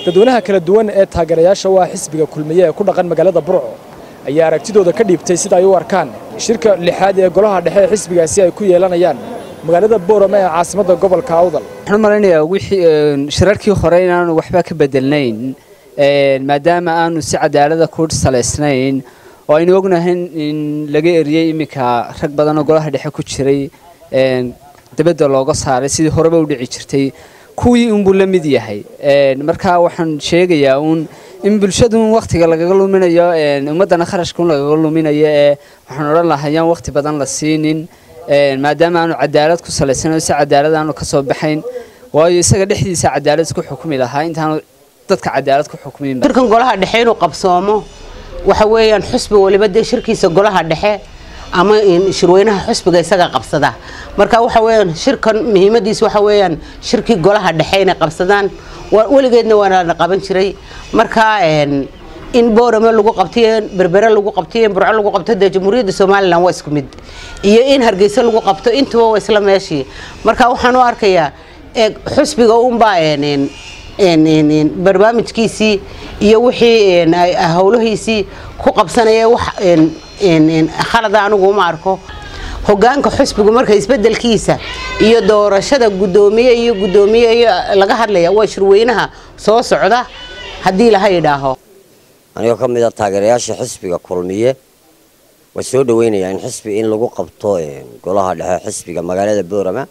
dadweynaha kala duwan ee taageerayaasha waa xisbiga kulmiye ee ku dhaqan magaalada burco ayaa aragtidooda ka dhiibtay sida ay u arkaan shirka lixaad ee golaha dhexe ee xisbigaasi ay ku yeelanayaan magaalada boorama ee caasimadda gobolka awdal waxaan u malaynayaa wixii shirarkii hore inaanu waxba ka bedelnayn maadaama aanu si cadaalada ku salaysnayn oo aynu ognahay in laga eriyey iminka rag badan oo golaha dhexe ku jiray dabadda looga saaray sidii horeba u dhici jirtay kuwii unbuu la mid yahay marka waxaan sheegayaa uun in bulshadu wakhtiga lagaga luminayo ummaddana kharashka un lagaga luminayo ee waxaan odhan lahaa yaan wakhti badan la siinin maadaama aanu cadaalad ku salaysanayn si cadaalad aanu ka soo baxayn waayo isaga dhexdiisa cadaalad isku xukumi lahaa intaanu dadka cadaalad ku xukmin shirkan golaha dhexe inuu qabsoomo waxa weeyaan xusbi waliba dee shirkiisa golaha dhexe ama shirweynaha xusbiga isaga qabsada marka waxa weeyaan shirkan muhiimadiisa waxa weeyaan shirkii golaha dhexe inay qabsadaan weligeedna waana la qaban jiray marka in boorame lagu qabtiyo berbere lagu qabtiyo in burco lagu qabto dee jamhuuriyadda somalilan waa isku mid iyo in hargeysa lagu qabto intuba waa isla meeshii marka waxaan u arkayaa xusbiga unbaa barnaamijkiisii iyo wixii howlahiisii ku qabsanaya wax khalada anigu uma arko hogaanka xusbigu marka isbedelkiisa iyo doorashada gudoomiye iyo gudoomiye laga hadlaya waa shirweynaha soo socda haddii laha idhaaho anigoo ka mid a taageerayaasha xisbiga kulmiye waa soo dhaweynayaa in xisbi in lagu qabto golaha dhexe xisbiga magaalada boorama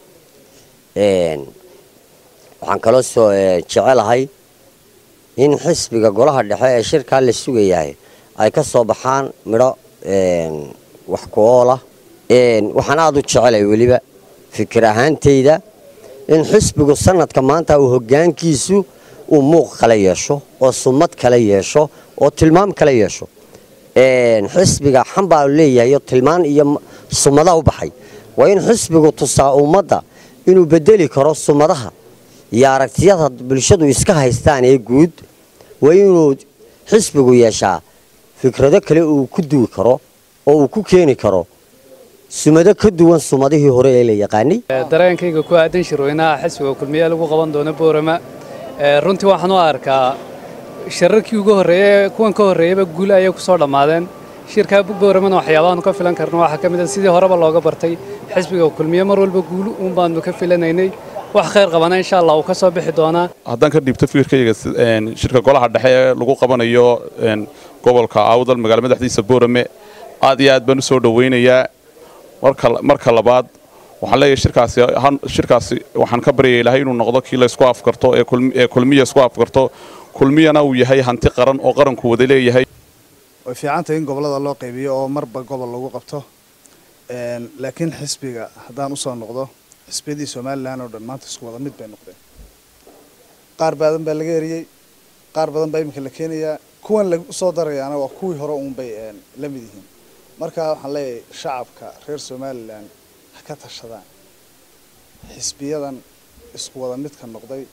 waxaan kaloo soo jecelahay in xisbiga golaha dhexe ee shirkaa la sugayahay ay ka soo baxaan midho wax ku oolah waxaan aada u jecelay weliba fikir ahaantayda in xisbigu sanadka maanta uu hogaankiisu uu muuq kala yeesho oo sumad kala yeesho oo tilmaam kala yeesho xisbiga xambaa leeyahay tilmaan iyo sumadaha u baxay waa in xisbigu tusaa ummadda inuu bedeli karo sumadaha iyo aragtiyada bulshadu iska haystaan ee guud waa inuu xisbigu yeeshaa fikrado kale uu ku duwi karo oo uu ku keeni karo sumado ka duwan sumadihii hore ee la yaqaanay dareenkayga ku aadan shirweynaha xisbiga kulmiye lagu qaban doono boorama runtii waxaan u arkaa shirarkii ugu horreeyey kuwan ka horreeyeyba guul ayay ku soo dhammaadeen shirka booramana waxyaabahaanu ka filan karno waxaa ka mid a sidii horeba looga bartay xisbiga kulmiye mar walba guul uun baanu ka filanaynay wax khayr qabana insha allah uu ka soo bixi doonaa haddaan ka dhiibto fikirkayga shirka golaha dhexe ee lagu qabanayo gobolka awdal magaala madaxdiisa boorame aad iyo aad baan u soo dhowaynayaa marka labaad waxaan leeyahay shirkaasi shirkaasi waxaan ka baryaya ilaahay inuu noqdo kii la isku afkarto ee kulmiya isku afkarto kulmiyana uu yahay hanti qaran oo qaranku wada leeyahay way fiicantahay in gobollada loo qaybiyo oo marba gobol lagu qabto laakiin xisbiga haddaan usoo noqdo xisbiyadii somalilan oo dhan maanta isku wada mid bay noqdeen qaar badan baa laga eriyey qaar badan baa iminka la keenayaa kuwan lausoo darayaana waa kuwii hore uunbay la mid yihiin marka waxaan leeyahay shacabka reer somalilan ha ka tashadaan xisbiyadan isku wada midka noqday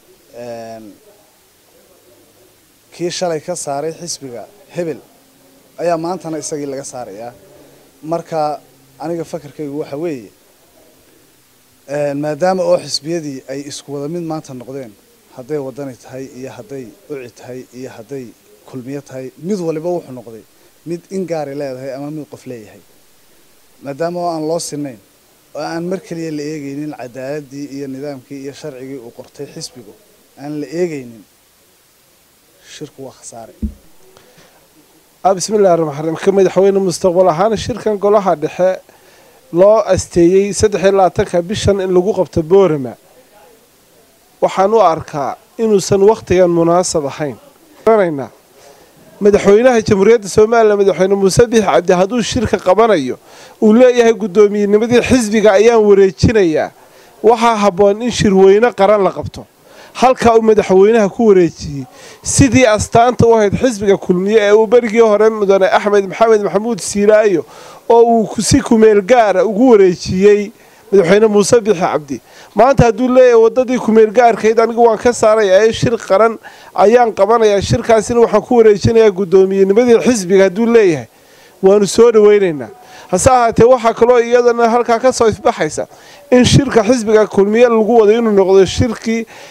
kii shalay ka saaray xisbiga hebel ayaa maantana isagii laga saarayaa marka aniga fakarkaygu waxa weeye maadaama oo xisbiyadii ay isku wada mid maanta noqdeen hadday wadani tahay iyo hadday uci tahay iyo hadday kulmiyo tahay mid waliba wuxuu noqday mid in gaari leedahay ama mid qof leeyahay maadaama oo aan loo sinayn oo aan mar keliya la eegaynin cadaaladii iyo nidaamkii iyo sharcigii uu qortay xisbigu aan la eegaynin shirku waa khasaare bismillahi raxmaan raxiim ka madaxweyne mustaqbal ahaan shirkan golaha dhexe loo asteeyey saddex iyo labaatanka bishan in lagu qabto boorama waxaan u arkaa inuusan wakhtigan munaasab ahayn garanaynaa madaxweynaha jamhuuriyadda somalilan madaxweyne muuse bix cabdi hadduu shirka qabanayo uu leeyahay guddoomiyennimadii xisbiga ayaan wareejinayaa waxaa habboon in shirweyne qaran la qabto halkaa uu madaxweynaha ku wareejiyey sidii astaanta u ahayd xisbiga kulmiye ee uu berigii hore mudane axmed maxamed maxamuud siilaayo oo uu si kumeel gaara ugu wareejiyey madaxweyne muuse bixi cabdi maanta hadduu leeyahay waddadii kumeel gaarkayd anigu waan ka saaraya ee shir qaran ayaan qabanayaa shirkaasina waxaan ku wareejinayaa guddoomiyennimadii xisbiga hadduu leeyahay waanu soo dhawaynaynaa hase ahaatee waxaa kaloo iyadana halkaa ka soo ifbaxaysa in shirka xisbiga kulmiye lagu wado inuu noqdo shirkii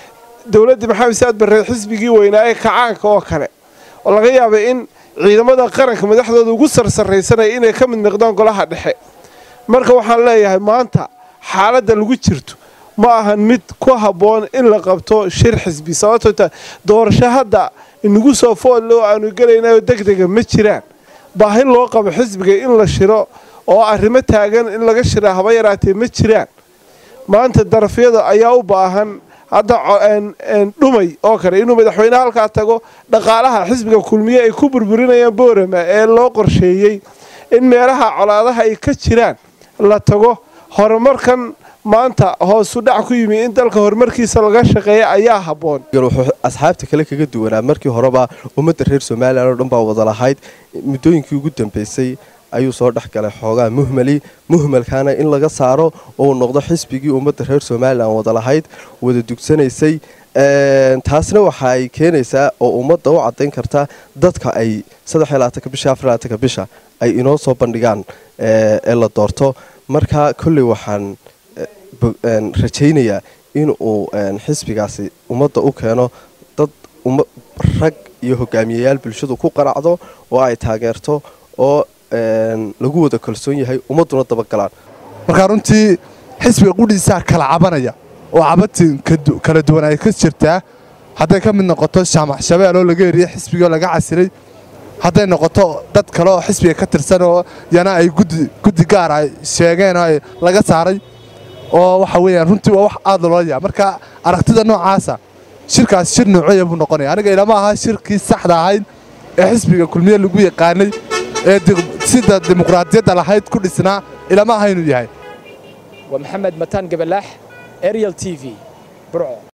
dowladdii maxamed saad barre xisbigii weynaa ee kacaanka oo kale oo laga yaabay in ciidamada qaranka madaxdooda ugu sarsarraysanaya inay ka mid noqdaan golaha dhexe marka waxaan leeyahay maanta xaaladda lagu jirto ma ahan mid ku habboon in la qabto shir xisbi sababtoo ta doorasho hadda inagu soo foodle oo aanu gelaynayo degdega ma jiraan baahi loo qabo xisbiga in la shiro oo arrimo taagan in laga shiraa haba yaraatee ma jiraan maanta darafyada ayaa u baahan hadda dhumay oo kale inuu madaxweyne halkaa tago dhaqaalaha xisbiga kulmiye ay ku burburinayaan boorama ee loo qorsheeyey in meelaha colaadaha ay ka jiraan la tago horumarkan maanta hoosu dhac ku yimi in dalka horumarkiisa laga shaqeeya ayaa habboon wuxuu asxaabta kale kaga duwanaa markii horeba ummadda reer somalilan oo dhan baa wada lahayd muddooyinkii ugu dambeysay ayuu soo dhex galay xoogaa muhmali muhmalkaana in laga saaro oo uu noqdo xisbigii ummadda reer somalilan wada lahayd wada dugsanaysay taasna waxa ay keenaysaa oo ummadda u caddayn karta dadka ay bisha bisha ay inoo soo bandhigaan ee la doorto marka kolley waxaan rajaynayaa in uu xisbigaasi ummadda u keeno dad rag iyo hogaamiyayaal bulshadu ku qaracdo oo ay taageerto oo lagu wada kalsoon yahay ummadduna dabagalaan markaa runtii xisbiga qudhiisaa kala cabanaya oo cabatin kala duwan ay ka jirtaa hadday ka mid noqoto shaamax shabeel oo laga eriyey xisbigoo laga casilay hadday noqoto dad kale oo xisbiga ka tirsan oo yana ay guddi gaar ay sheegeen oo ay laga saaray oo waxa weeyaan runtii waa wax aad loola yaa marka aragtida noocaasa shirkaas shir noocoya buu noqonaya aniga ilama aha shirkii saxda ahayd ee xisbiga kulmiye lagu yaqaanay ee sida dimuqraadiyadda lahayd ku dhisnaa ilama aha inuu yahay waa maxamed mataan gabalaax ariel t v burco